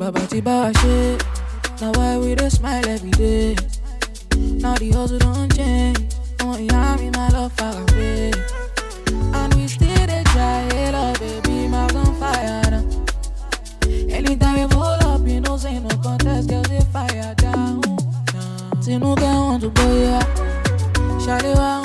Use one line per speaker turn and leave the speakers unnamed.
Baba Tiba shit. Now why we dey smile every day? Now the hustle don't change. Oh, yeah, me my love far away. And we still dey try, hey, love, baby, my on fire now. Anytime we pull up, you know, say no contest, girls they fire down. Tinuka want to go, yeah. Shawty want